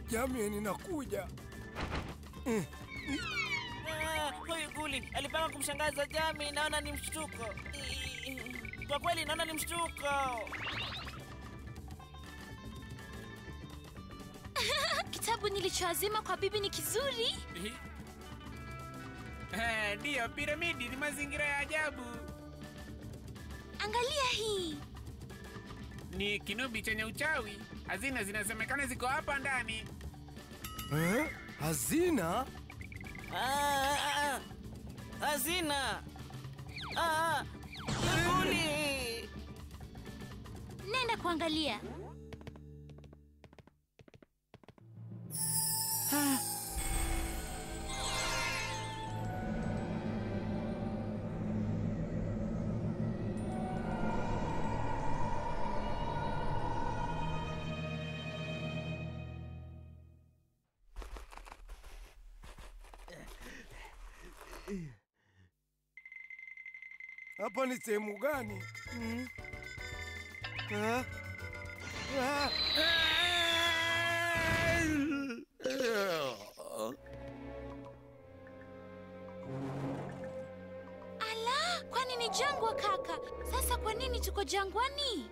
Jamie, ninakuja. Ah, Huyu Guli alipanga kumshangaza Jami, naona ni mshtuko. Kwa kweli naona ni mshtuko. Kitabu nilichoazima kwa bibi ni kizuri. Eh, Ndiyo, piramidi ni mazingira ya ajabu. Angalia hii. Ni kinubi chenye uchawi. Hazina zinasemekana ziko hapa ndani. Eh? Hazina? Ah, ah, ah. Hazina. Ah, ah. Guli. Nenda kuangalia. Hapa ni sehemu gani? Mm. Ah? Ah. Ala, kwani ni jangwa kaka? Sasa kwa nini tuko jangwani?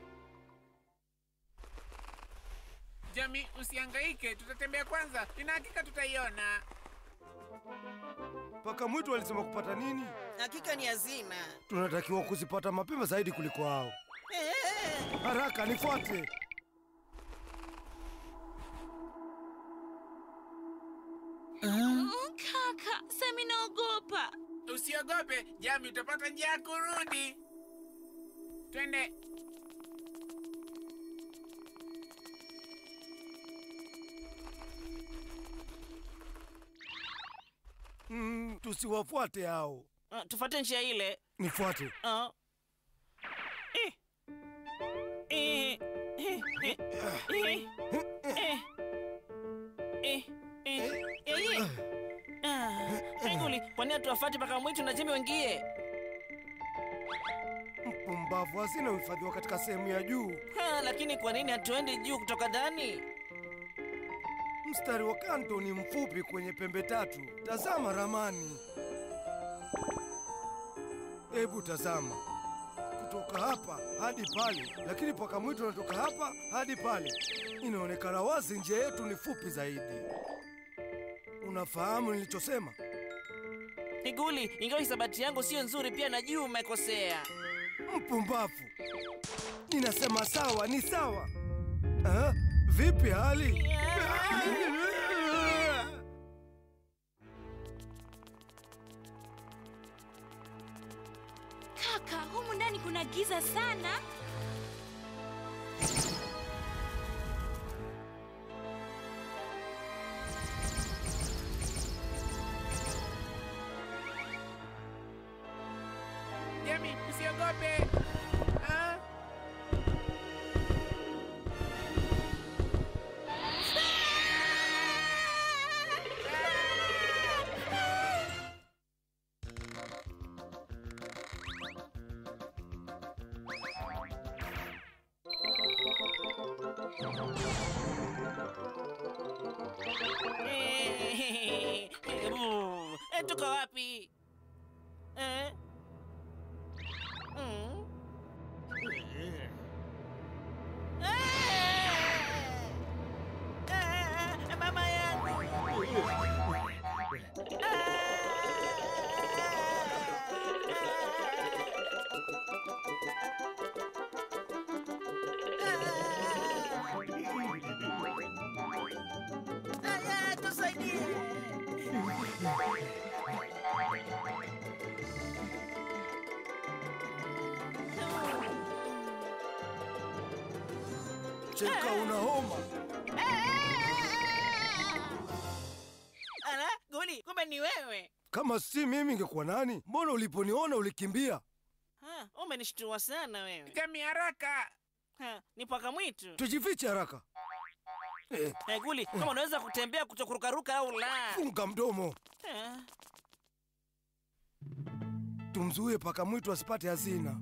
Jami, usihangaike, tutatembea kwanza. Nina hakika tutaiona. Paka mwitu alisema kupata nini? Hakika ni hazina. Tunatakiwa kuzipata mapema zaidi kuliko hao. Eh, Haraka, nifuate. Mm, kaka, sami naogopa. Usiogope, Jami, utapata njia ya kurudi. Twende. Mm, tusiwafuate hao. ah, tufuate njia ile. Nifuate. Ah. Eh. Eh. Eh. Eh. Eh. Eh. Eh. Eh. Eh. Ah. Hey, Guli, kwa nini hatuwafuati mpaka mwitu na Jimmy wengie? Mpumbavu, hazina huhifadhiwa katika sehemu ya juu. Ha, lakini kwa nini hatuendi juu kutoka ndani? Mstari wa kanto ni mfupi kwenye pembe tatu. Tazama ramani. Hebu tazama, kutoka hapa hadi pale, lakini paka mwitu anatoka hapa hadi pale. Inaonekana wazi njia yetu ni fupi zaidi. Unafahamu nilichosema? Iguli, ingawa hisabati yangu sio nzuri, pia najua umekosea. Mpumbavu! Ninasema sawa, ni sawa. Ah, vipi hali? Kaka, humu ndani kuna giza sana. Jami, usiogope. Ah? Eh, buh. Eh, tuko wapi? Eh? Mm. Eh! Eh, mama yangu. Ah, tusaidie. Cheka, una homa. Ala, Guli, kumbe ni wewe. Kama si mimi ingekuwa nani? Mbona uliponiona ulikimbia? Ha, umenishtua sana wewe. Jami, haraka. Ha, ni paka mwitu. Tujifiche haraka. Eh, Hey, Guli, kama unaweza kutembea kutokurukaruka au la. funga mdomo. Ha, Tumzuie paka mwitu asipate hazina.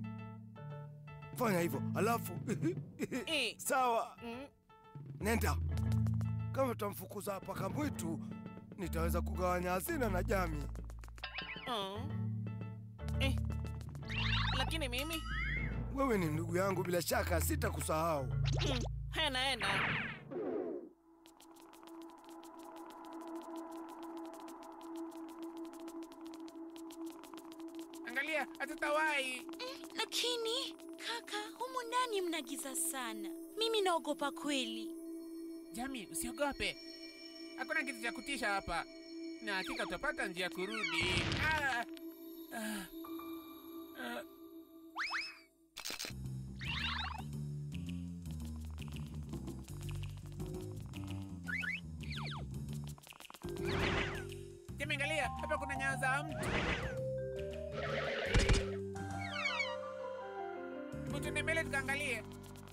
Fanya hivyo, alafu eh, sawa, mm, nenda. kama tutamfukuza paka mwitu, nitaweza kugawanya hazina na Jami. Oh. Eh. Lakini mimi Wewe ni ndugu yangu, bila shaka sitakusahau. mm, hena hena. Angalia, hatutawahi. Lakini kaka, humu ndani mna giza sana. Mimi naogopa kweli. Jami, usiogope, hakuna kitu cha kutisha hapa, na hakika utapata njia ya kurudi. Ah! Ah! Ah! Jami, angalia, hapa kuna nyayo za mtu. Mtu ni mbele, tukaangalie.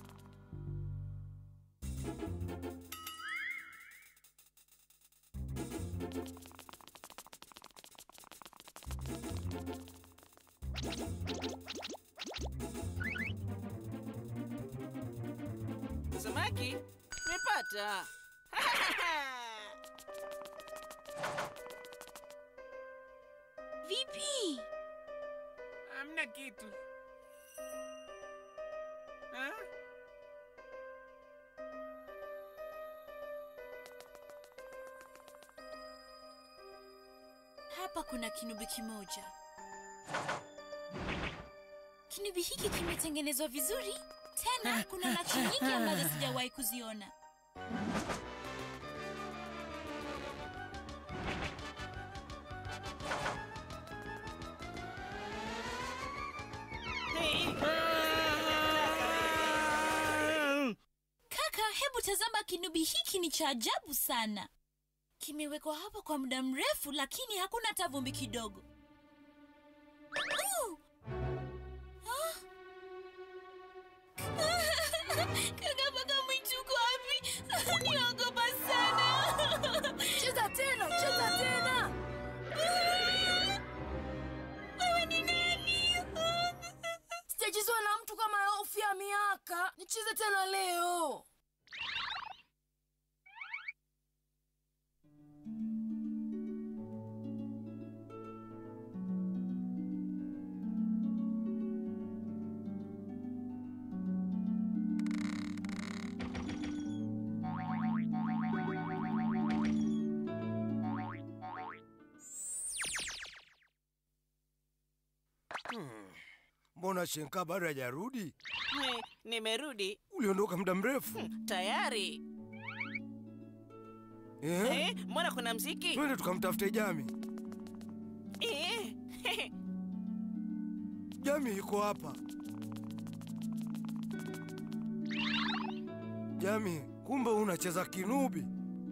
Samaki? Nimepata. Vipi? Hamna kitu. Ah? Hapa kuna kinubi kimoja. Kinubi hiki kimetengenezwa vizuri, tena kuna nakshi nyingi ambazo sijawahi kuziona. Hey. Kaka, hebu tazama, kinubi hiki ni cha ajabu sana. Kimewekwa hapa kwa muda mrefu, lakini hakuna hata vumbi kidogo. Uh! Ah! Kaka, paka mwitu uko wapi? Niogopa sana. Cheza tena, cheza tena. Wewe ni nani? Sijachezwa na mtu kama hofu ya miaka. Nicheze tena leo. Mbona Shenka bado hajarudi? Hey, nimerudi Uliondoka muda mrefu tayari. eh? Eh, mbona kuna mziki? Twende tukamtafute Jami. Eh, Jami yuko hapa. Jami, kumbe unacheza kinubi.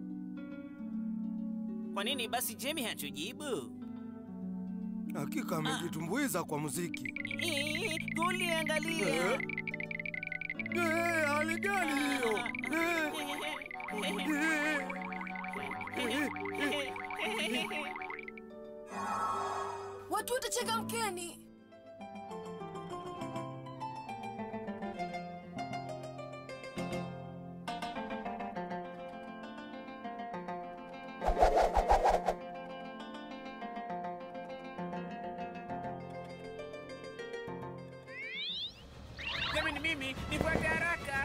Kwa nini basi Jemi hatujibu? Hakika amejitumbuiza kwa muziki. Eh, Guli angalia. Eh? Eh, hali gani hiyo? Eh, eh, eh, eh. Watu wote changamkeni. Jami, ni mimi, nifuate haraka.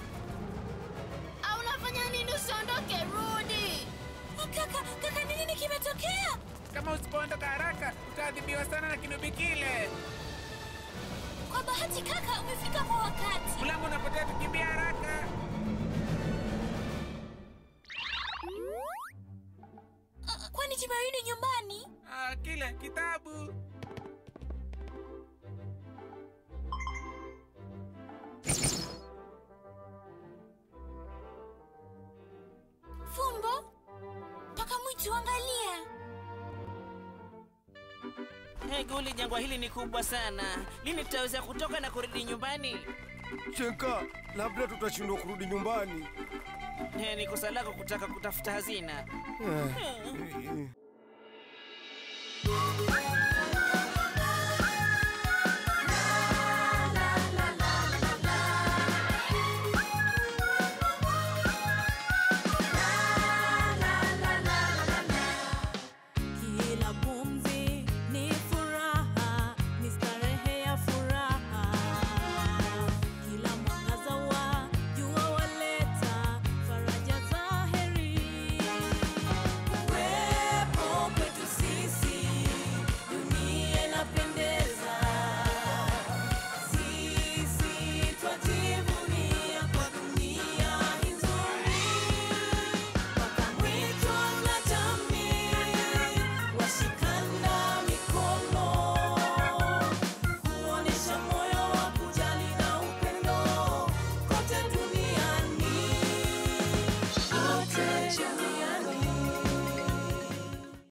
Au unafanya nini? Usiondoke, rudi. Oh, kaka, kaka, ni nini kimetokea? Kama usipoondoka haraka, utaadhibiwa sana na kinubi kile. Kwa bahati kaka, umefika kwa wakati. Mlango unapotea, tukimbia haraka. Uh, kwani tumerudi nyumbani? Ah, kile kitabu. Fumbo, paka mwitu, angalia. Hey, Guli, jangwa hili ni kubwa sana. Lini tutaweza kutoka na kurudi nyumbani? Shenka, labda tutashindwa kurudi nyumbani. Hey, ni kosa lako kutaka kutafuta hazina. Eh, eh, eh.